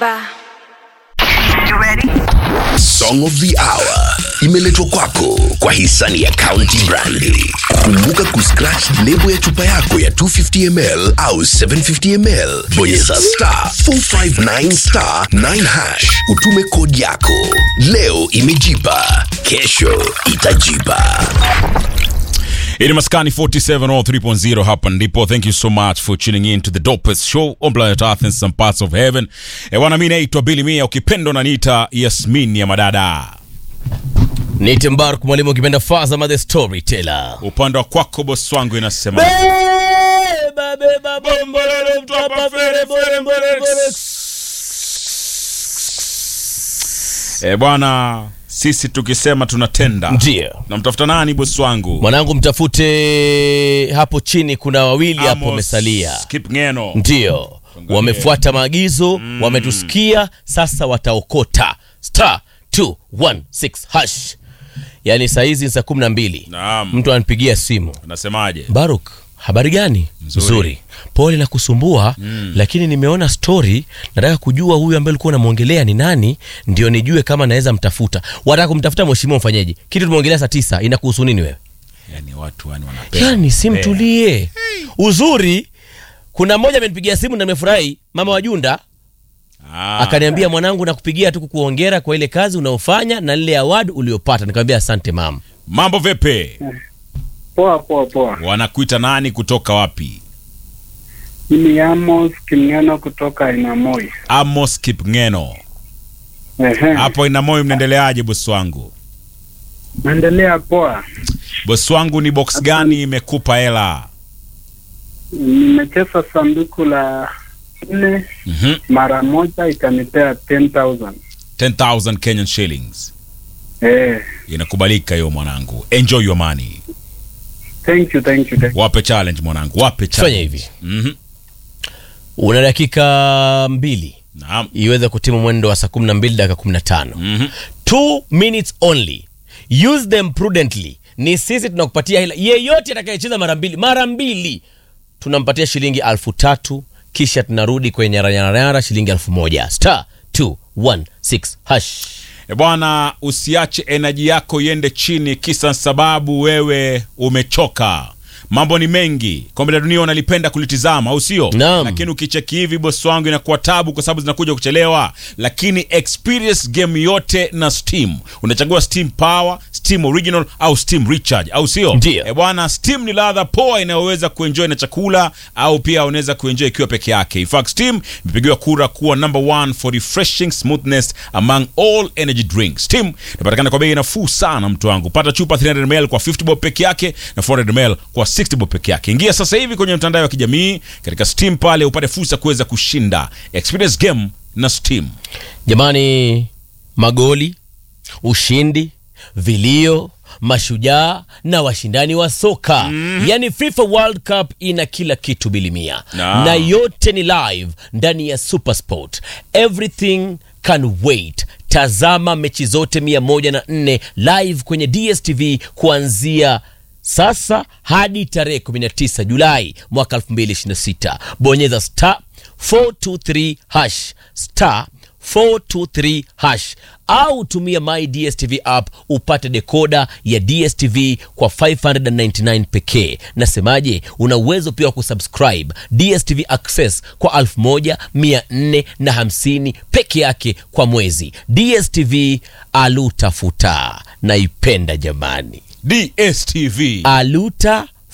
Alikiba. Song of the Hour imeletwa kwako kwa hisani ya County Brandi. Kumbuka kuscratch lebo ya chupa yako ya 250ml au 750ml, bonyeza star 459 star 9 hash, utume kodi yako. Leo imejipa, kesho itajipa. Ili maskani 47 or 3.0 hapa ndipo. Thank you so much for tuning in to the dopest show on planet Earth and some parts of heaven. E wana, mimi naitwa Billy Mia, ukipenda unaniita Yasmin ya madada. Nite Mbaruk mwalimu ukipenda Fazama the storyteller. Upande wa kwako boss wangu inasema Beba beba bombolele mtapa fere fere fere fere. e bwana, sisi tukisema tunatenda. Ndio. Namtafuta nani boss wangu? Mwanangu mtafute hapo chini kuna wawili hapo Amos wamesalia. Kipngeno. Ndio. Wamefuata maagizo, wametusikia, sasa wataokota. Star 216 hash. Yaani saa hizi ni saa kumi na mbili. Naam. Mtu ananipigia simu. Nasemaje? Baruk, habari gani? Nzuri. Pole na kusumbua lakini nimeona story, nataka kujua huyu ambaye ulikuwa unamwongelea ni nani, ndio nijue kama naweza mtafuta. Wataka kumtafuta mheshimiwa, mfanyeje? Kitu tumeongelea saa tisa, inakuhusu nini wewe? Yaani watu wani wanapenda. Yani si kupea. mtulie. Uzuri, kuna mmoja amenipigia simu na nimefurahi, mama wa Junda Ah, akaniambia, mwanangu, nakupigia tu kukuongera kwa ile kazi unaofanya na lile award uliopata. Nikamwambia asante mama. mambo vipi? Poa poa poa. Wanakuita nani kutoka wapi? Mimi Amos Kimng'eno kutoka Inamoi. Amos Kipngeno. Ehe. Hapo Inamoi mnaendeleaje bosi wangu? Naendelea poa. Bosi wangu ni box gani imekupa hela? Nimecheza sanduku la nne Mhm. mara moja ikanipea 10,000. 10,000 Kenyan shillings. Eh. Inakubalika hiyo mwanangu. Enjoy your money. Thank you, thank you. Thank you. Wape challenge mwanangu. Wape challenge. Fanya hivi, Mhm. una dakika mbili Naam. iweze kutimu mwendo wa saa 12 dakika 15. Mhm. two minutes only use them prudently ni sisi tunakupatia hela yeyote atakayecheza mara mbili mara mbili tunampatia shilingi alfu tatu kisha tunarudi kwenye nyaranyaranyara shilingi alfu moja star 216 hash E bwana, usiache enaji yako iende chini kisa sababu wewe umechoka. Mambo ni mengi, kombe la dunia unalipenda kulitizama, au sio? Naam. Lakini ukicheki hivi, bosi wangu, inakuwa tabu kwa sababu zinakuja kuchelewa. Lakini experience game yote na Steam. Unachagua Steam Power, Steam Original au Steam Recharge, au sio? Ndio. E bwana, Steam ni ladha poa inayoweza kuenjoy na chakula au pia unaweza kuenjoy ikiwa peke yake. In fact, Steam imepigiwa kura kuwa number one for refreshing smoothness among all energy drinks. Steam inapatikana kwa bei nafuu sana, mtu wangu. Pata chupa 300ml kwa 50 bob peke yake na 400ml kwa 60 bob peke yake. Ingia sasa hivi kwenye mtandao wa kijamii katika Steam pale upate fursa kuweza kushinda. Experience game na Steam. jamani magoli ushindi vilio mashujaa na washindani wa soka yani fifa world cup ina kila kitu bilimia Naam. na yote ni live ndani ya supersport everything can wait tazama mechi zote 104 live kwenye dstv kuanzia sasa hadi tarehe 19 julai mwaka 2026 bonyeza star 423 hash star 423 hash au tumia my dstv app upate dekoda ya dstv kwa 599 pekee nasemaje una uwezo pia wa kusubscribe dstv access kwa 1450 peke yake kwa mwezi dstv alutafuta naipenda jamani DSTV. aluta